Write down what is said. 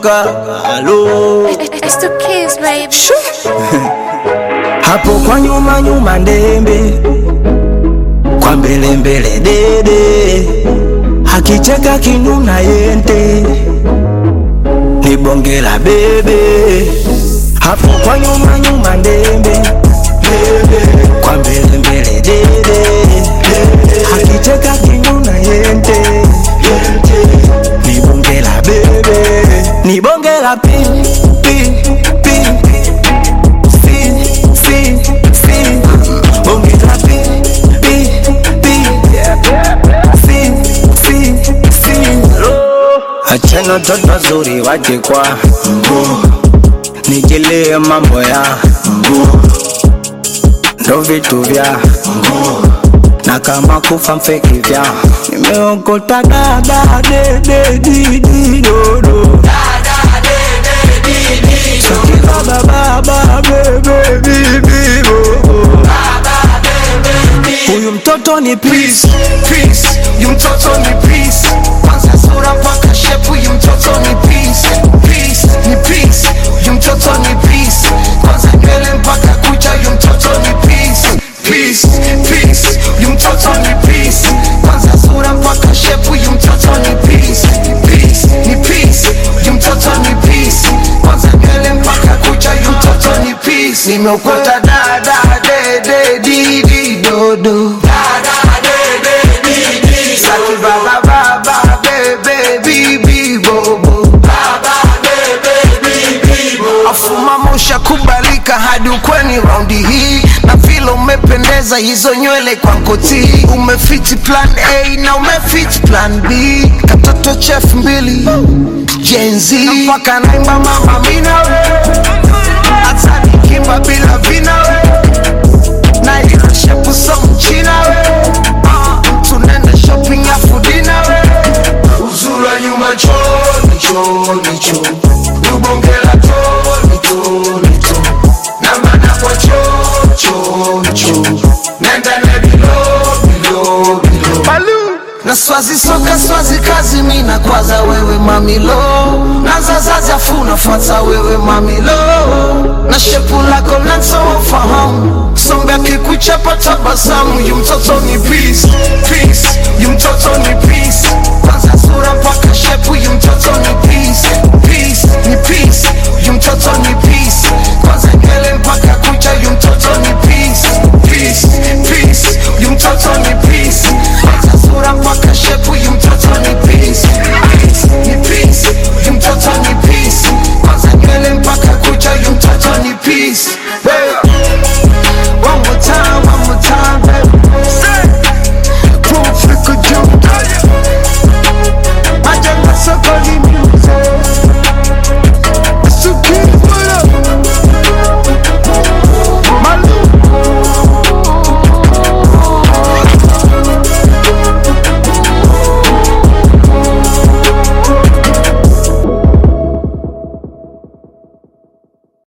toka halo It's the kids, baby. hapo kwa nyuma nyuma ndembe kwa mbele mbele dede hakicheka kinuna yente ni bonge la bebe hapo kwa nyuma nyuma ndembe kwa mbele mbele dede hakicheka kinuna yente ni bonge la bebe ni bonge la pin pin pin Fin, fin, fin. Bonge la pin, pin, pin. Fin, fin, fin. Achana toto wazuri waje kwa mguu nijilie mambo ya mguu ndo vitu vya mguu na kama kufa mfeki vya nimeokota dada dede didi dodo Saki baba baba bebe bibi bobo Huyu mtoto ni peace peace yu mtoto ni peace kwanza sura mpaka shepu yu mtoto ni peace peace ni peace yu mtoto ni peace kwanza nywele mpaka kucha yu mtoto ni peace peace peace yu mtoto ni peace kwanza sura mpaka shepu yu mtoto ni peace peace ni peace yu mtoto ni peace kwanza nywele mpaka kucha yu mtoto ni peace nimeokota dada dede didi dodo Saki baba baba bebe bibi bobo afuma mosha kubalika hadi ukweni raundi hii na vile umependeza hizo nywele kwa nkoti umefiti plan a na umefiti plan b katoto chef mbili jenzi mpaka naimba mama minawe hata nikimba bila vinawe na ilo shepu so mchina we uh, tunaenda shopping afu dina we uzura nyuma choni choni cho ubongela choni choni cho na mana kwa cho cho cho nenda na bilo bilo bilo na swazi soka swazi kazi mina kwaza wewe mamilo na zazazi afu nafuata wewe mamilo na shepu lako nansofahamu sombe akikuchapa tabasamu yu mtoto ni peace peace yu mtoto ni peace kwanza sura mpaka shepu yu mtoto ni peace peace ni peace